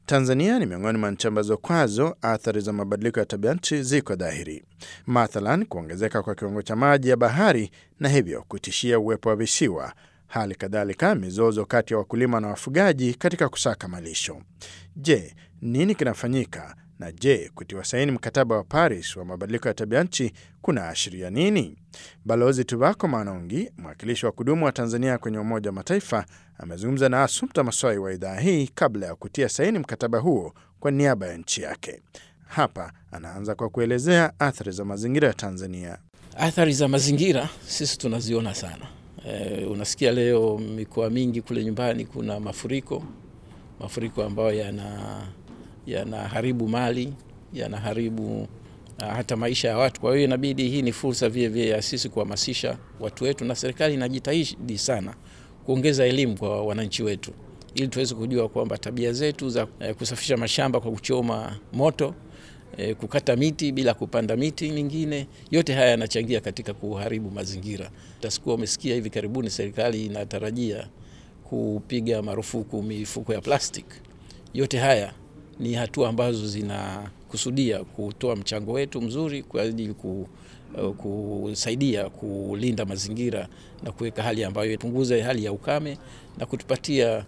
Tanzania ni miongoni mwa nchi ambazo kwazo athari za mabadiliko ya tabia nchi ziko dhahiri, mathalan kuongezeka kwa kiwango cha maji ya bahari na hivyo kutishia uwepo wa visiwa, hali kadhalika mizozo kati ya wakulima na wafugaji katika kusaka malisho. Je, nini kinafanyika? Na je, kutiwa saini mkataba wa Paris wa mabadiliko ya tabia nchi kuna ashiria nini? Balozi Tuvako Manongi, mwakilishi wa kudumu wa Tanzania kwenye Umoja wa Mataifa, amezungumza na Assumpta Masoi wa idhaa hii kabla ya kutia saini mkataba huo kwa niaba ya nchi yake. Hapa anaanza kwa kuelezea athari za mazingira ya Tanzania. Athari za mazingira sisi tunaziona sana. E, unasikia leo mikoa mingi kule nyumbani kuna mafuriko, mafuriko ambayo yana yanaharibu mali, yanaharibu uh, hata maisha ya watu. Kwa hiyo inabidi, hii ni fursa vile vile ya sisi kuhamasisha watu wetu, na serikali inajitahidi sana kuongeza elimu kwa wananchi wetu ili tuweze kujua kwamba tabia zetu za eh, kusafisha mashamba kwa kuchoma moto eh, kukata miti bila kupanda miti mingine, yote haya yanachangia katika kuharibu mazingira. Tasikuwa umesikia hivi karibuni serikali inatarajia kupiga marufuku mifuko ya plastic. Yote haya ni hatua ambazo zinakusudia kutoa mchango wetu mzuri kwa ajili ku, uh, kusaidia kulinda mazingira na kuweka hali ambayo ipunguze hali ya ukame na kutupatia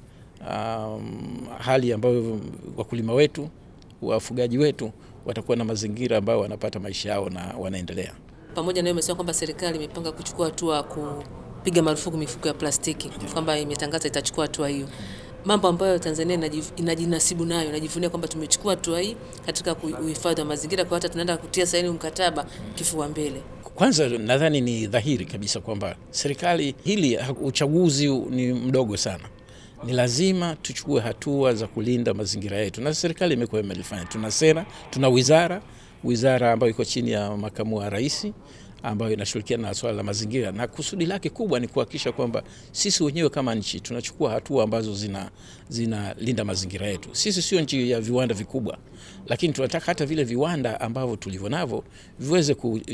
um, hali ambayo wakulima wetu wafugaji wetu watakuwa na mazingira ambayo wanapata maisha yao na wanaendelea. Pamoja na hiyo, umesema kwamba serikali imepanga kuchukua hatua kupiga marufuku mifuko ya plastiki, kwamba imetangaza itachukua hatua hiyo mambo ambayo Tanzania inajinasibu nayo, inajivunia kwamba tumechukua hatua hii katika uhifadhi wa mazingira, kwa hata tunaenda kutia saini mkataba kifua mbele. Kwanza nadhani ni dhahiri kabisa kwamba serikali hili, uchaguzi ni mdogo sana, ni lazima tuchukue hatua za kulinda mazingira yetu, na serikali imekuwa imelifanya. Tuna sera, tuna wizara, wizara ambayo iko chini ya makamu wa rais ambayo inashirikiana na swala la mazingira, na kusudi lake kubwa ni kuhakikisha kwamba sisi wenyewe kama nchi tunachukua hatua ambazo zina zinalinda mazingira yetu. Sisi sio nchi ya viwanda vikubwa, lakini tunataka hata vile viwanda ambavyo tulivyo navyo viweze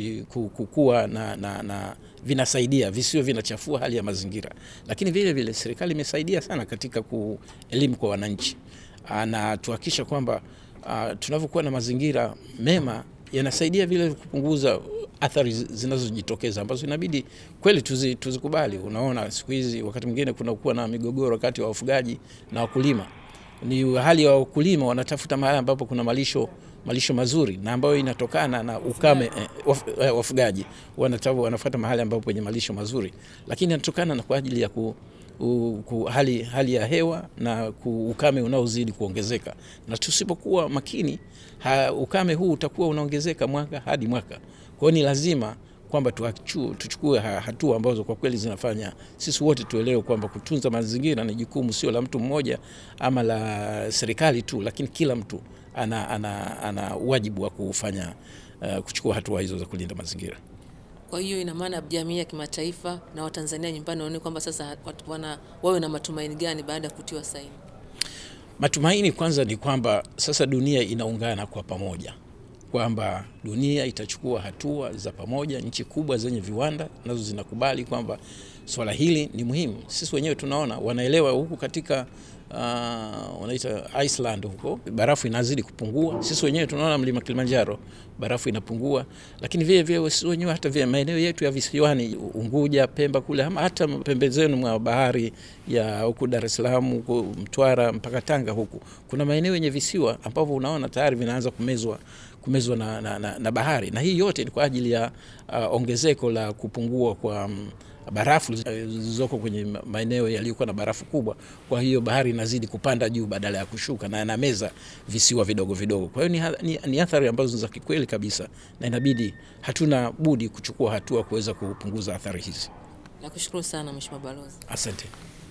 kukua na, na, na vinasaidia visiwe vinachafua hali ya mazingira. Lakini vile vile serikali imesaidia sana katika elimu kwa wananchi na tuhakikisha kwamba uh, tunavyokuwa na mazingira mema yanasaidia vile kupunguza athari zinazojitokeza ambazo inabidi kweli tuzi, tuzikubali. Unaona, siku hizi wakati mwingine kunakuwa na migogoro kati ya wafugaji na wakulima. Ni hali ya wakulima wanatafuta mahali ambapo kuna malisho malisho mazuri na ambayo inatokana na ukame eh, waf, eh, wafugaji wanafuata mahali ambapo penye malisho mazuri, lakini inatokana na kwa ajili ya ku, u, ku, hali, hali ya hewa na ku, ukame unaozidi kuongezeka, na tusipokuwa makini ha, ukame huu utakuwa unaongezeka mwaka hadi mwaka. Kwa hiyo ni lazima kwamba tuchukue hatua ambazo kwa kweli zinafanya sisi wote tuelewe kwamba kutunza mazingira ni jukumu sio la mtu mmoja ama la serikali tu, lakini kila mtu ana, ana, ana wajibu wa kufanya uh, kuchukua hatua hizo za kulinda mazingira. Kwa hiyo ina maana jamii ya kimataifa na Watanzania nyumbani waone kwamba sasa wana, wawe na matumaini gani baada ya kutiwa saini? Matumaini kwanza ni kwamba sasa dunia inaungana kwa pamoja kwamba dunia itachukua hatua za pamoja. Nchi kubwa zenye viwanda nazo zinakubali kwamba swala hili ni muhimu. Sisi wenyewe tunaona wanaelewa huku katika uh, wanaita Iceland huko barafu inazidi kupungua. Sisi wenyewe tunaona mlima Kilimanjaro barafu inapungua, lakini vile vile sisi wenyewe hata vile maeneo yetu ya visiwani Unguja, Pemba kule ama hata pembezoni mwa bahari ya huku Dar es Salaam huku Mtwara mpaka Tanga huku kuna maeneo yenye visiwa ambavyo unaona tayari vinaanza kumezwa kumezwa na, na, na, na bahari na hii yote ni kwa ajili ya uh, ongezeko la kupungua kwa um, barafu zilizoko kwenye maeneo yaliyokuwa na barafu kubwa. Kwa hiyo bahari inazidi kupanda juu badala ya kushuka na yanameza visiwa vidogo vidogo. Kwa hiyo ni, ni, ni athari ambazo za kikweli kabisa, na inabidi hatuna budi kuchukua hatua kuweza kupunguza athari hizi. Nakushukuru sana Mheshimiwa Balozi. Asante.